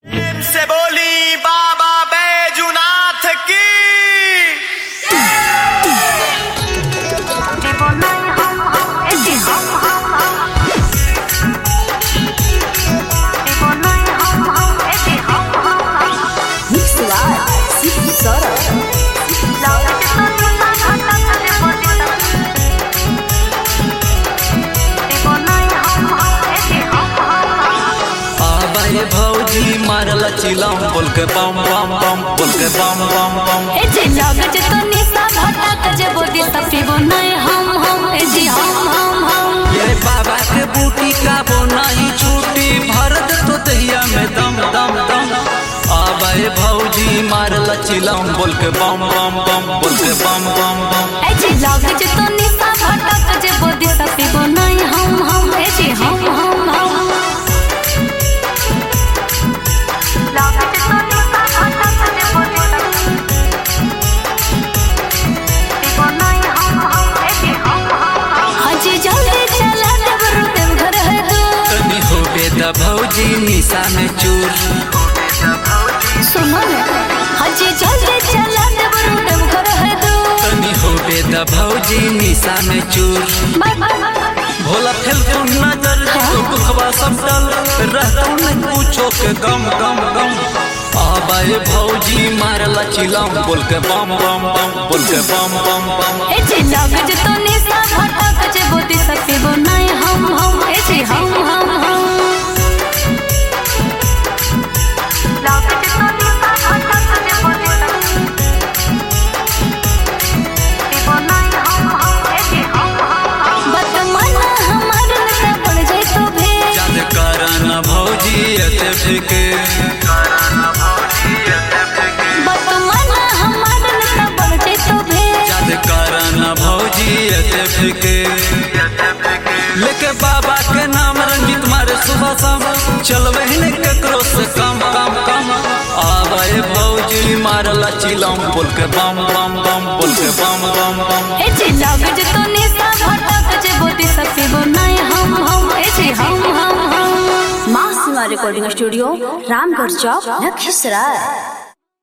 से बोली बाबा बैजुनाथ की आबाए भौजी मारल चिलम बोल के बम बम बम बोल के बम बम बम ए जे लागत तो निशा भटक जे बोदी सफीबो नहीं हम हम ए जी हम हम हम ये बाबा के बूटी का वो नहीं छूटी भरत तो दहिया में दम दम दम आबाए भौजी मारल चिलम बोल के बम बम बम बोल के बम बम बम ए जे लागत तो निशा भटक जे बोदी सफीबो नहीं हम हम ए जी हम हम हम लागत तो निशा भटक जे बोदी सफीबो नहीं हम हम ए जी हम हम हजी जल्दी चला देव रुदेव घर है दूर तनी हो बेदा भौजी निशा में चूर सुनो ना हजी जल्दी चला देव रुदेव घर है दूर तनी हो बेदा भौजी निशा में चूर भोला फेल को नजर जो दुखवा सब डल रहता न पूछो के गम गम गम आबाए भौजी मारला चिलम बोल के बम बम बम बोल के बम बम बम ए जे लागत तो निशा भटक जे बोदी सफीबो नहीं हम हम ए जे हम हम हम लागत तो निशा भटक जे बोदी सफीबो नहीं हम हम ए जे हम हम बतमन हमार नशा पड़ जाए तो भे याद करना भौजी एते फेके बतमन हमार नशा पड़ जाए तो भे याद करना भौजी एते फेके लेके बाबा के नाम रंजित मारे सुबह शाम चलवे ने ककरो से कम कम कम आबाए भौजी मारला चिलम बोल के बम बम बम बोल के बम बम बम ए जे लागत तो निशा भटक जे बोदी सफीबो नहीं हम हम ए जे हम हम हम माँ सिंगा रिकॉर्डिंग स्टूडियो रामगढ़ चौक लखीसराय